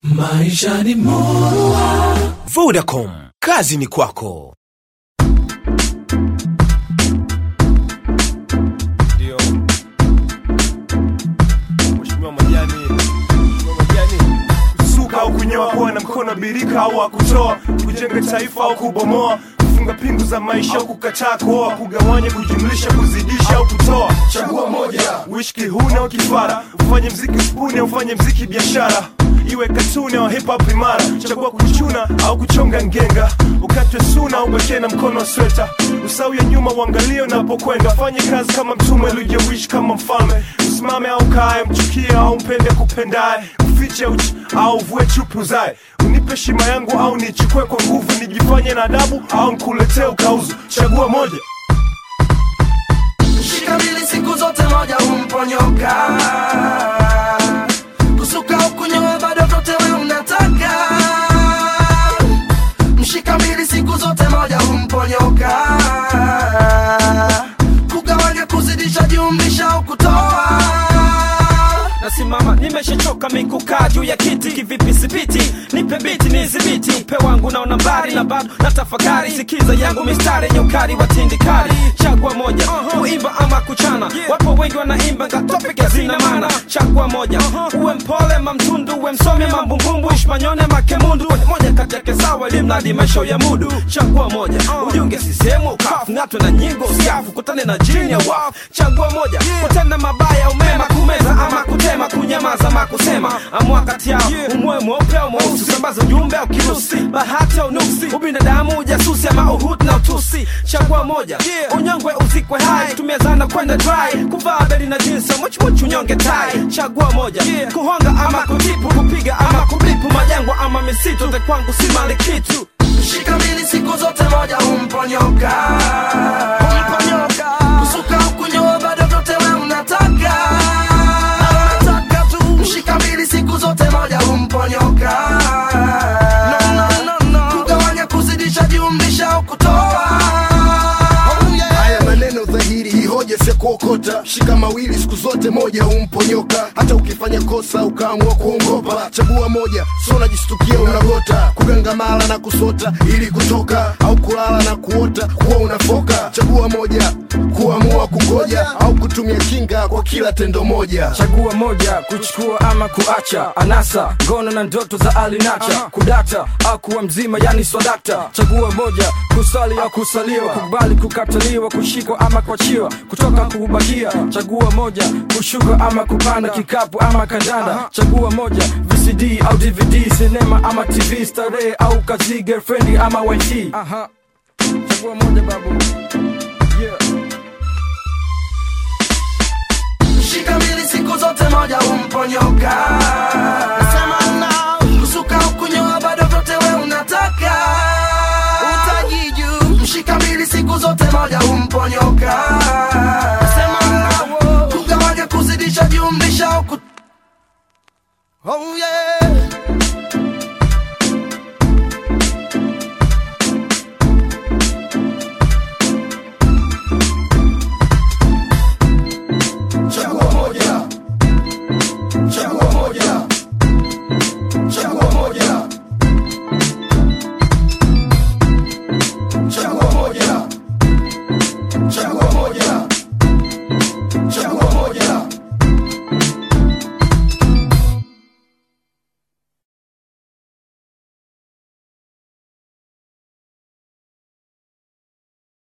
Maisha ni murua. Vodacom, kazi ni kwako. Ndio. Mheshimiwa Majani, Mheshimiwa Majani, kusuka au kunyoa, kuwa na mkono birika au wa kutoa, kujenga taifa au kubomoa, kufunga pingu za maisha au kukataa kuoa, kugawanya, kujumlisha, kuzidisha au kutoa. Chagua moja, uishi kihuni au kifara, ufanye mziki spuni au ufanye mziki biashara iwe katuni au hip hop imara, chagua kuchuna au kuchonga ngenga, ukatwe suna au bake na mkono wa sweta, usau ya nyuma uangalie unapokwenda, fanye kazi kama mtume ulijewishi kama mfalme, usimame au kae, mchukie au mpende kupendaye, ufiche uchi au uvue chupi uzae, unipe shima yangu au nichukue kwa nguvu, nijifanye na adabu au nkuletee ukauzu, chagua moja. Shika mbili siku zote moja humponyoka kusuka au kunyoa bado vyote we unataka mshika mbili siku zote moja humponyoka kugawanya kuzidisha jumlisha au kutoa nasimama nimeshachoka mikukaa juu ya kiti kivipi sipiti nipe biti nizibiti upe wangu naona mbali na bado na tafakari sikiza yangu mistari yenye ukali wa tindikali chagua moja kuimba ama kuchana wapo wengi wanaimba ngatopike zina mana chagua moja uwe mpole mamtundu uwe msome mambumbumbu ishmanyone makemundu moja kati yake sawa ilimradi maisha ya mudu chagua moja ujiunge sisehemu ukafu ng'atwe na nyingo usiafu kutane na jini ya wafu chagua moja kutenda mabaya umema kumeza ama kutema kunyamaza ama kusema amua kati yao umwe mweupe au mweusi sambaza ujumbe au kirusi bahati au nuksi ubinadamu ujasusi ama uhut na utusi chagua moja unyongwe uzikwe hai tumia zana kwenda dry kuvaa beli na jinsi muchmuchu unyonge tai chagua moja kuhonga ama kutipu kupiga ama kubipu majangwa ama misitu te kwangu si mali kitu shika mbili siku zote moja humponyoka humponyoka kusuka au kunyoa bado vyote we unataka unataka tu mshika mbili siku zote moja humponyoka no, no, no, no. kugawanya kuzidisha jumlisha au kutoa oh, yeah. haya maneno dhahiri hii hoja si ya kuokota shika mawili siku zote moja humponyoka hata ukifanya kosa ukaamua kuongopa chagua moja so unajistukia unagota kugangamala na kusota ili kutoka au kulala na kuota kuwa unafoka chagua moja kuamua kugoja au kutumia kinga kwa kila tendo moja chagua moja kuchukua ama kuacha anasa ngono na ndoto za alinacha kudata au kuwa mzima yani swadakta chagua moja kusali au kusaliwa kukubali kukataliwa kushikwa ama kuachiwa kutoka kubakia chagua moja kushuka ama kupanda kikapu ama kandanda chagua moja vcd au dvd sinema ama tv starehe au kazi girlfriend ama yt Aha. chagua moja babu yeah. shika mbili siku zote moja humponyoka kusuka au kunyoa bado vyote we unataka utajiju mshika mbili siku zote moja humponyoka kugawanya kuzidisha jumlisha au kut... oh, yeah.